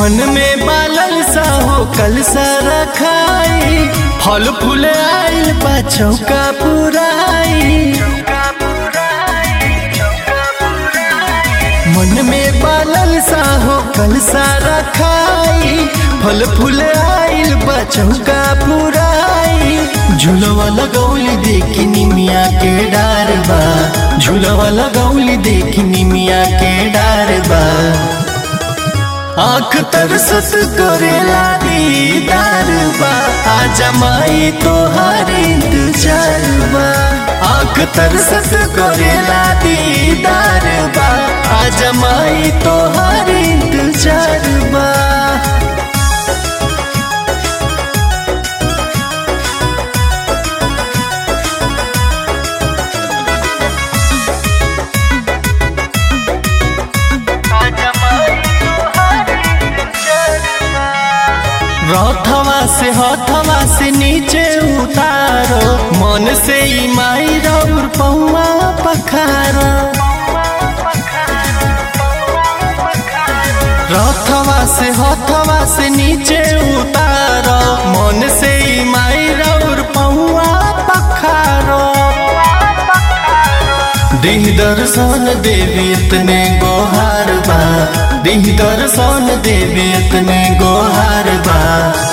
मन में बालल सा हो कल सा रखाई फल फूल आइल बा चौका पुराई मन में बालल सा हो कल सा रखाई फल फूल आइल बा चौका पुराई झूलवा लगौली देखी निमिया के डार बा झूलवा लगौली देखी निमिया के डार बा आँख तरसत करेला दीदार बा आजा माई तोहार इंतजार बा आँख तरसत करेला दीदार बा आजा माई तोहार इंतजार बा रथवा से हथवा से नीचे उतारो मन से ई माई रौर पौआ पखारो रथवा से हथवा से नीचे उतारो मन से ई माई रौर पौआ पखारो दिह दर्शन देवी इतने गोहार बा दिह दर्शन देवी इतने गोहार बा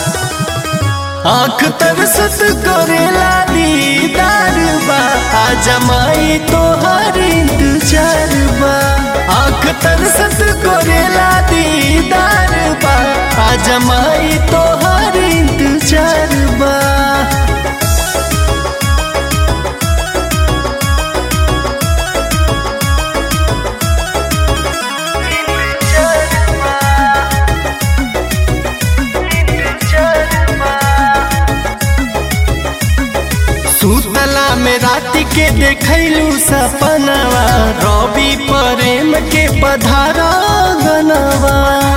आँख तरसत करेला दीदार बा आजा माई तोहार इंतजार बा आँख तरसत करेला दीदार बा आजा माई तोहार इंतजार बा सुतला में रात के देखलू सपनवा रवि प्रेम के पधारा गनवा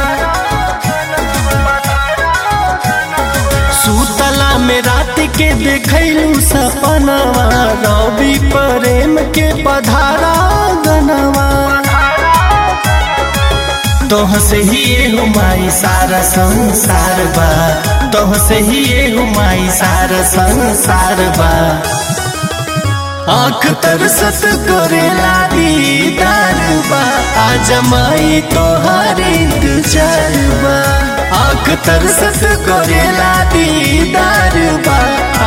सुतला में रात के देखलू सपनवा रवि प्रेम के पधारा गनवा तोह से ही ये हुमाई सारा संसार बा तोह से ही ये हुमाई सारा संसार बा आँख तरसत करेला दीदार बा आज माई तोहार इंतजार बा आँख तरसत करेला दीदार बा